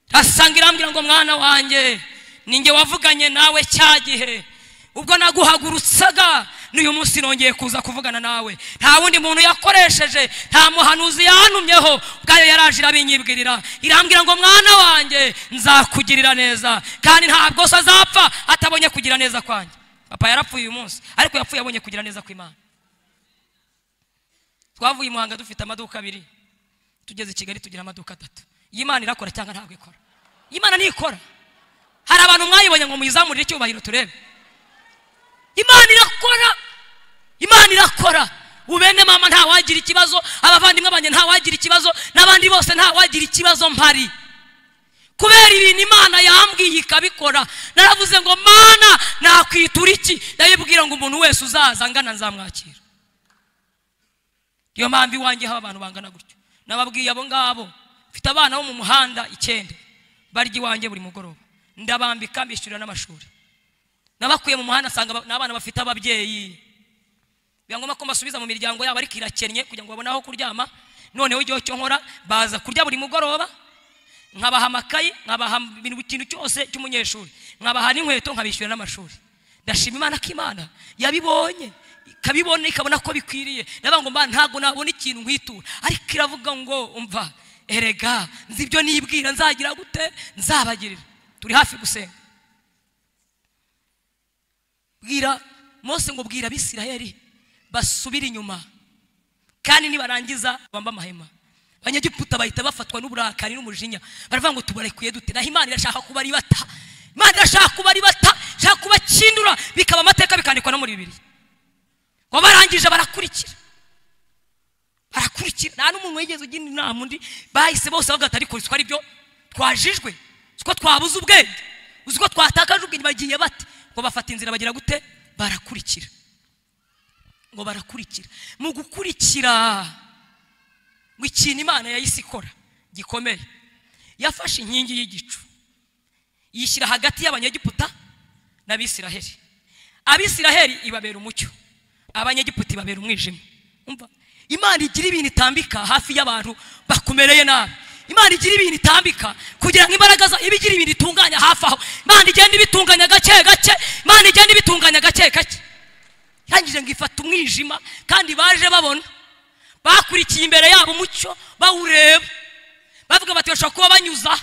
irasanga irambwira ngo mwana wanjye ninjye wavuganye nawe cya gihe ubwo naguhagurutsaga n'uyu munsi nongeye kuza kuvugana nawe nta wundi muntu yakoresheje nta muhanuzi yahanumyeho ubwayo yaraje irabinyibwirira irambwira ngo mwana wanjye nzakugirira neza kandi ntabwo se azapfa atabonye kugira neza kwanjye papa yarapfuye uyu munsi ariko yapfuye abonye kugira neza kw'imana twavuye i muhanga dufite amaduka abiri tugeze i kigali tugira amaduka atatu iyi Imana irakora cyangwa ntabwo ikora Iyi Imana ntikora hari abantu mwayibonye ngo muyizamurire icyubahiro turebe imana irakora imana irakora ubene mama ntawagira ikibazo abavandimwe banjye ntawagira ikibazo n'abandi bose ntawagira ikibazo mpari kubera ibintu imana yambwiye ikabikora naravuze ngo mana nakwitura iki ndabibwira ngo umuntu wese uzaza angana nzamwakira niyo mpamvu iwanjye haba abantu bangana gutyo nababwiye abo ngabo mfite abana bo mu muhanda icyenda barya iwanjye buri mugoroba ndabambika mbishyurira n'amashuri nabakuye mu muhanda asanga n'abana bafite ababyeyi biba ngombwa ko mbasubiza mu miryango yabo ariko irakennye kugira ngo babone aho kuryama noneho igihe cyo nkora baza kurya buri mugoroba nkabaha amakayi nkabaha ibintu ikintu cyose cy'umunyeshuri nkabaha n'inkweto nkabishyurira n'amashuri ndashima imana ko imana yabibonye ikabibona ikabona ko bikwiriye ndavuga ngo mbana ntabwo nabona ikintu nkwitura ariko iravuga ngo umva erega nzi ibyo nibwira nzagira gute nzabagirira turi hafi gusenga bwira Mose ngo bwira abisirayeli basubire inyuma kandi nibarangiza bamba amahema abanyegiputa bahita bafatwa n'uburakari n'umujinya baravuga ngo tubarekuye dute naho imana irashaka kuba ari bata imana irashaka kuba ari bata ishaka kubakindura bikaba amateka bikandikwa no muri bibiri ngo barangije barakurikira barakurikira nta n'umuntu wigeze ugira inama undi bahise bose bavuga ati ariko siko ari byo twajijwe siko twabuze ubwenge uzi ko twatakaje ubwenge bagiye bate ngo bafata inzira bagira gute barakurikira ngo barakurikira mu gukurikira ngo ikintu imana yahise ikora gikomeye yafashe inkingi y'igicu yishyira hagati y'abanyegiputa n'abisiraheli abisiraheli ibabera umucyo abanyegiputa ibabera umwijima imana igira ibintu itambika hafi y'abantu bakumereye nabi imana igira ibintu itambika kugira ngo imbaraga zayo iba igira ibintu itunganya hafi aho imana igenda ibitunganya gake gake imana igenda ibitunganya gake gake irangije ngo ifata umwijima kandi baje babona bakurikiye imbere yabo umucyo bawureba bavuga bati bashobora kuba banyuza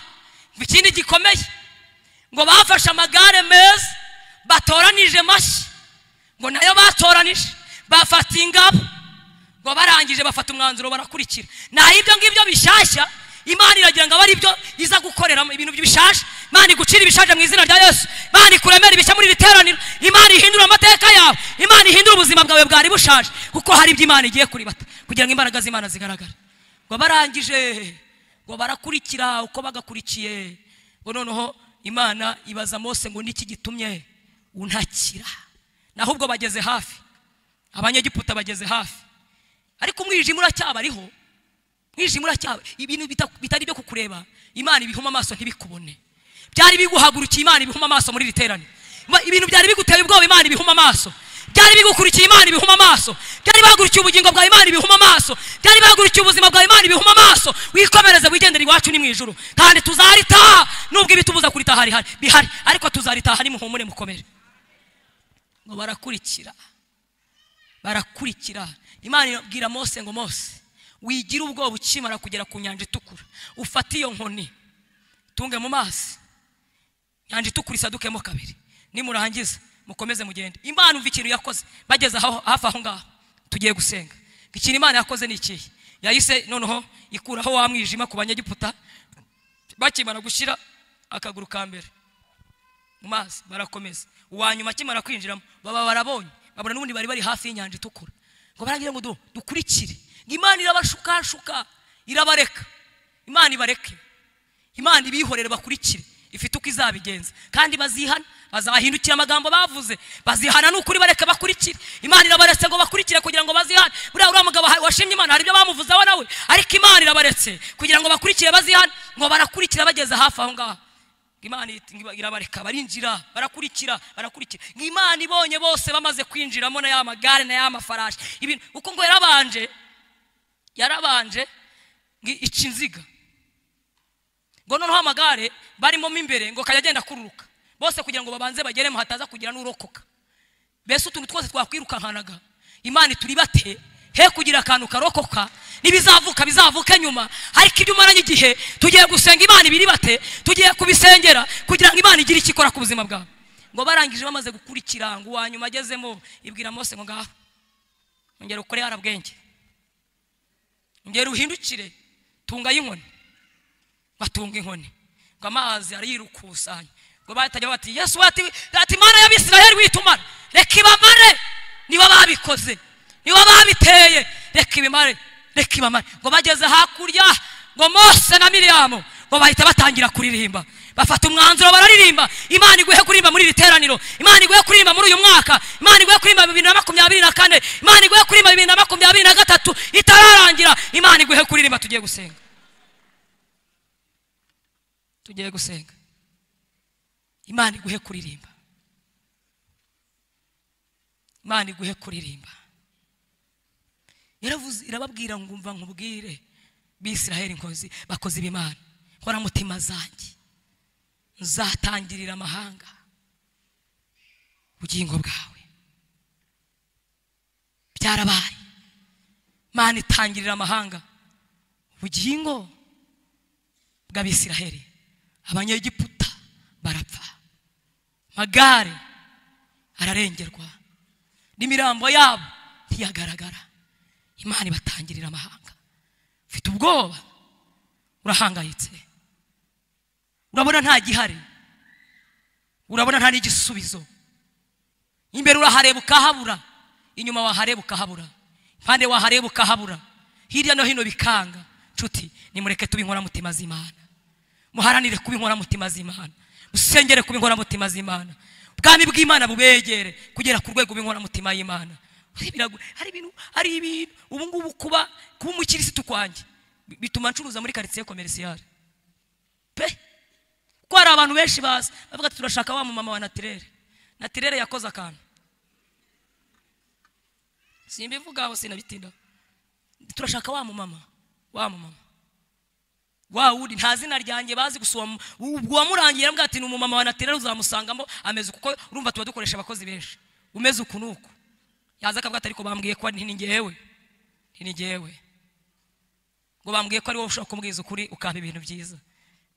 ikindi gikomeye ngo bafashe amagare meza batoranije amashyi ngo nayo batoranije bafata ingabo ngo barangije bafata umwanzuro barakurikira naho ibyo ngibyo bishyashya imana iragira ngo abe ari byo iza gukoreramo ibintu bishaje imana igucira ibishaje mu izina rya yesu imana ikuremera ibishya muri iri teraniro imana ihindura amateka yawe imana ihindura ubuzima bwawe bwari bushaje kuko hari ibyo imana igiye kuribata kugira ngo imbaraga z'imana zigaragare ngo barangije ngo barakurikira uko bagakurikiye ngo noneho imana ibaza mose ngo niki gitumye untakira naho ubwo bageze hafi abanyegiputa bageze hafi ariko umwijima uracyabariho mwijima uracyaba ibintu bitari byo kukureba imana ibihuma amaso ntibikubone byari biguhagurukiye imana ibihuma amaso muri iri teraniro ibintu byari biguteye ubwoba imana ibihuma amaso byari bigukurikiye imana ibihuma amaso byari bahagurukiye ubugingo bwawe imana ibihuma amaso byari bahagurukiye ubuzima bwawe imana ibihuma amaso wikomereze wigendere iwacu ni mu ijuru kandi tuzaritaha nubwo ibitubuza kuritaha hari bihari ariko tuzaritaha nimuhumure mukomere ngo barakurikira barakurikira imana irabwira mose ngo mose wigira ubwoba ukimara kugera ku nyanja itukura ufate iyo nkoni tunge mu maso nyanja itukura isadukemo kabiri nimurangiza mukomeze mugende imana umva ikintu yakoze bageze hafi aho ngaho tugiye gusenga ikintu imana yakoze ni ikihe yahise noneho ikuraho wa mwijima ku banyegiputa bakimara gushyira akaguru ka mbere mu mazi barakomeza uwanyuma akimara kwinjiramo baba barabonye babona n'ubundi bari bari hafi y'inyanja itukura ngo baragira ngo dukurikire imana irabashukashuka irabareka imana ibareke imana ibihorere bakurikire ifite uko izabigenza kandi bazihana bazabahindukira amagambo bavuze bazihana ni ukuri bareka bakurikire imana irabaretse ngo bakurikire kugira ngo bazihane buriya uriya mugabo washimye imana hari ibyo bamuvuzeho nawe ariko imana irabaretse kugira ngo bakurikire bazihane ngo barakurikira bageze hafi aho ngaho imana iti- irabareka barinjira barakurikira barakurikira ngo imana ibonye bose bamaze kwinjiramo na ya magare na ya mafarashi ibintu kuko ngo yarabanje yarabanje ngo ica inziga ngo noneho amagare barimo mo imbere ngo akajya agenda akururuka bose kugira ngo babanze bageremo hataza kugira n'urokoka mbese utuntu twose twakwirukankanaga imana ituribate he kugira akantu karokoka n'ibizavuka bizavuke nyuma ariko ibyo umaranye igihe tugiye gusenga imana ibiribate tugiye kubisengera kugira ngo imana igire icyo ikora ku buzima bwawe ngo barangije bamaze gukurikira ngo uwa nyuma agezemo ibwira mose ngo ngaho ongera ukore yarabwenge ongera uhindukire tunga y'inkoni batunga inkoni ngo amazi arirukusanya ngo bahitaga bati yesu ati ati imana y'abisirayeli witumara reka ibamare nibo babikoze nibo babiteye reka ibimare reka ibamare ngo bageze hakurya ngo mose na miriyamu ngo bahita batangira kuririmba bafata umwanzuro bararirimba imana iguhe kuririmba muri iri teraniro imana iguhe kuririmba muri uyu mwaka imana iguhe kuririmba bibiri na makumyabiri na kane imana iguhe kuririmba bibiri na makumyabiri na gatatu itararangira imana iguhe kuririmba tugiye gusenga tugiye gusenga imana iguhe kuririmba imana iguhe kuririmba yaravuze irababwira ngo umva nkubwire bisiraheli nkozi bakoze ibimana nkoramutima zanjye nzatangirira amahanga ubugingo bwawe byarabaye imana itangirira amahanga ubugingo bw'abisiraheli abanyegiputa barapfa magare ararengerwa n'imirambo yabo ntiyagaragara imana ibatangirira amahanga ufite ubwoba urahangayitse urabona nta gihari urabona nta n'igisubizo imbere urahareba ukahabura inyuma wahareba ukahabura impande wahareba ukahabura hirya no hino bikanga nshuti nimureke tuba inkoramutima z'imana muharanire kuba inkoramutima z'imana musengere kuba inkoramutima z'imana ubwami bw'imana bubegere kugera ku rwego rw'inkoramutima y'imana Birago- hari ibintu hari ibintu ubu ngubu kuba kuba umukirisitu kwanjye bi- bituma ncuruza muri karitsiye komerisiyare pe kuko hari abantu benshi baza bavuga ati turashaka wa mumama wa natirere natirere yakoze akantu simbivugaho sinabitindaho turashaka wa mumama wa mumama wa wundi nta zina ryanjye bazi gusa uwa- ubwo wamurangiye aramubwira ati ni umumama wa natirere uzamusangamo ameze uku kuko urumva tuba dukoresha abakozi benshi umeze uku n'uku yaza akavuga ati ariko bambwiye ko ari- ni ngewe ni ngewe ngo bambwiye ko ari wowe ushobora kumbwiza ukuri ukampa ibintu byiza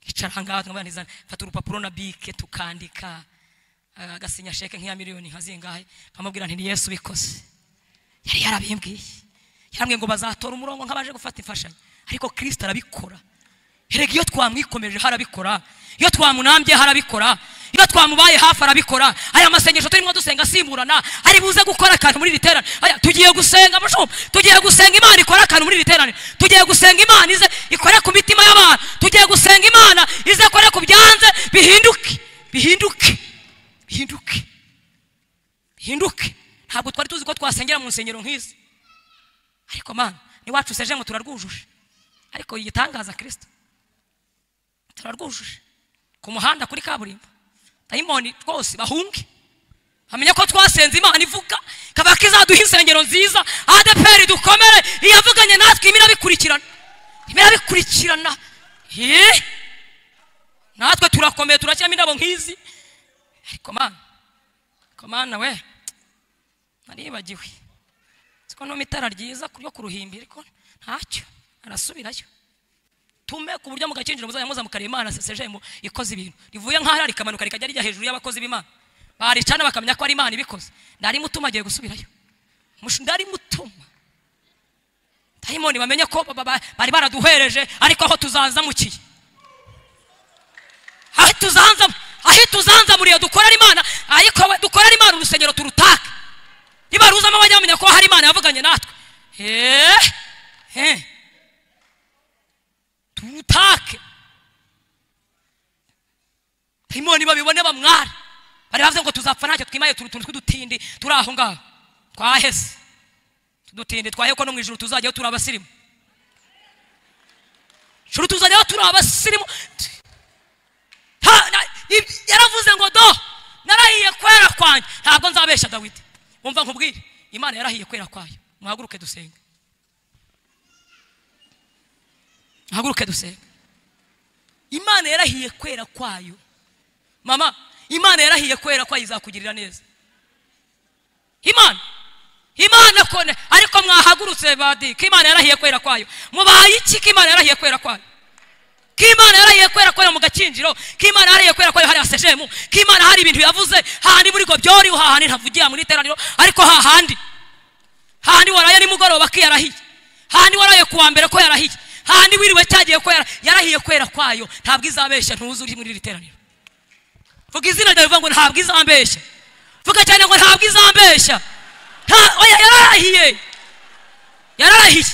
icara ahangaha nkabanizana mfata urupapuro na bike tukandika eh, agasinya sheke nk'iya miliyoni nka zingahe nkamubwira nti ni yesu ubikoze yari yarabimbwiye yarambwiye ngo bazatora umurongo nk'abaje gufata imfashanyo ariko kirisita arabikora erega iyo twamwikomeje harabikora iyo twamunambye harabikora iyo twamubaye hafi arabikora aya masengesho turimo dusenga asimburana ari buze gukora akantu muri iri teraniro Aya, tugiye gusenga mushumba tugiye gusenga imana ikora akantu muri iri teraniro tugiye gusenga imana ize ikore ku mitima y'abantu tugiye gusenga imana ize ikore ku byanze bihinduke bihinduke bihinduke bihinduke ntabwo twari tuzi ko twasengera mu nsengero nk'izi ariko mana n'iwacu seje ngo turarwujuje ariko igitangaza kirisito turarwujuje ku muhanda kuri kaburimbo dayimoni rwose bahunge bamenye ko twasenze imana ivuga ikaba kizaduha insengero nziza adeperi dukomere iyavuganye natwe imira bikurikirana imira bikurikirana Hee! natwe turakomeye turashyiramo indabo nk'izi ariko mana ariko mana we naribagiwe siko numa itara ryiza ryo ku ruhimbi ariko ntacyo arasubirayo tume ku buryo mugakinjira muzajya muza mukareba imana sesejemo ikoze ibintu rivuye nk'aho rikamanuka rikajya rijya hejuru y'abakozi b'imana baricana bakamenya ko ari imana ibikoze ndari mutuma agiye gusubirayo Mush- ndari mutuma dayimoni bamenye ko ba- ba- ba- bari baraduhereje ariko aho tuzanzamukiye aho tuzanza aho tuzanzamuriye dukorera imana ariko we- dukorera imana urusengero turutake niba ruzamo bajya bamenya ko hari imana yavuganye natwe heee heee turutake imana babibone bamware bari bavuze ngo tuzapfa ntacyo twimaye turi utuntu tw'udutindi turi aho ngaho twahese tudutindi twahe ko no mu ijoro tuzajyaho turi abasirimu ijoro tuzajyaho turi abasirimu Ha, na- ib- yaravuze ngo do narahiye kwera kwanyu ntabwo nzabesha dawidi wumva nkubwire imana yarahiye kwera kwayo muhaguruke dusenge muhaguruke dusenge imana yarahiye kwera kwayo mama imana yarahiye kwera kwayo izakugirira neza imana imana kone ariko mwahagurutse badika imana yarahiye kwera kwayo mubaye iki ko imana yarahiye kwera kwayo k'imana yarahiye kwera kwayo mu gakinjiro k'imana yarahiye kwera kwayo hariya sejemu k'imana hari ibintu yavuze hahandi muri gobyori hahandi ntavugiye mu iteraniro ariko hahandi hahandi waraye nimugoroba ko yarahiye hahandi waraye kuwa mbere ko yarahiye hahandi wiriwe cyagiye ko yara- yarahiye kwera kwayo ntabwo izabeshya ntuzi uri muri iri teraniro vuga izina ryawe uvuga ngo ntabwo izambeshya vuga cyane ngo ntabwo izambeshya Nta- oya yararahiye yararahiye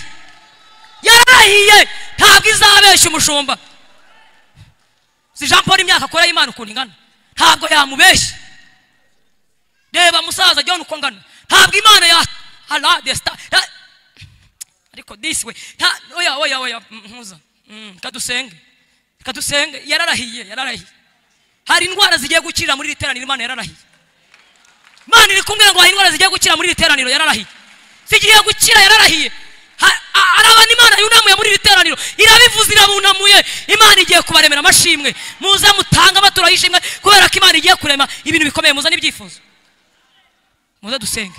yarahiye ntabwo izabeshya umushumba si jean paul imyaka akora y'imana ukuntu ingana ntabwo yamubeshya reba musaza john uko ngana ntabwo imana ya ara desita ya- ariko disi we nta- oya oya oya mm, mpuza Mm, reka dusenge reka dusenge yararahiye yararahiye hari indwara zigiye gukira muri iri teraniro imana yararahiye imana iri kumwe ngo hari indwara zigiye gukira muri iri teraniro yararahiye zigiye gukira yararahiye Ha- a- hari abantu imana yunamuye muri iri teraniro irabivuze irabunamuye imana igiye kubaremera amashimwe muze mutange amaturo y'ishimwe kubera ko imana igiye kurema ibintu bikomeye muzane ibyifuzo muze dusenge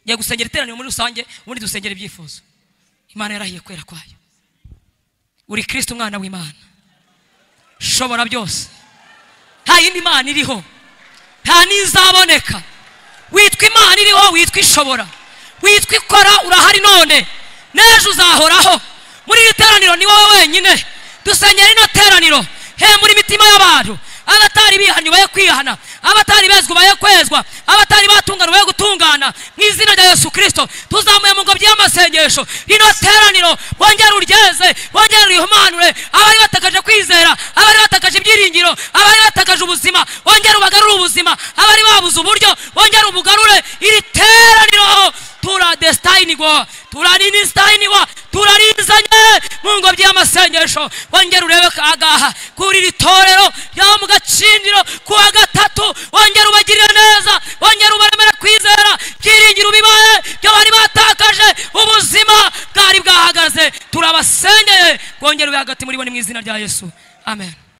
ngiye gusengera iteraniro muri rusange ubundi dusengera ibyifuzo imana yarahiye kwera kwayo uri kristo umwana w'imana shobora byose nta yindi mana iriho nta n'izaboneka witwa imana iriho witwa ishobora witwa ikora urahari none n'ejo uzahoraho muri iri teraniro ni wowe wenyine dusengera ino teraniro he muri imitima y'abantu abatari bihanye ubaye kwihana abatari bezwa ubaye kwezwa abatari batungana ubaye gutungana mu izina rya yesu kirisito tuzamuye mu ngobyi y'amasengesho rino teraniro wongere uryeze wongere urihumanure abari batakaje kwizera abari batakaje ibyiringiro abari batakaje ubuzima wongere ubagarure ubuzima abari babuze uburyo wongere ubugarure iri teraniro turadesitayinigwa turaninisitayinigwa turarizanye mu ngobyi y'amasengesho wongere urebe agaha kuri iri torero ryo mu gacinjiro ku wa gatatu wongere ubagirire neza wongere ubaremere kwizera byiringiro bibaye byo bari batakaje ubuzima bwari bwahagaze turabasengeye bwongere ube hagati muri bo ni mu izina rya yesu amen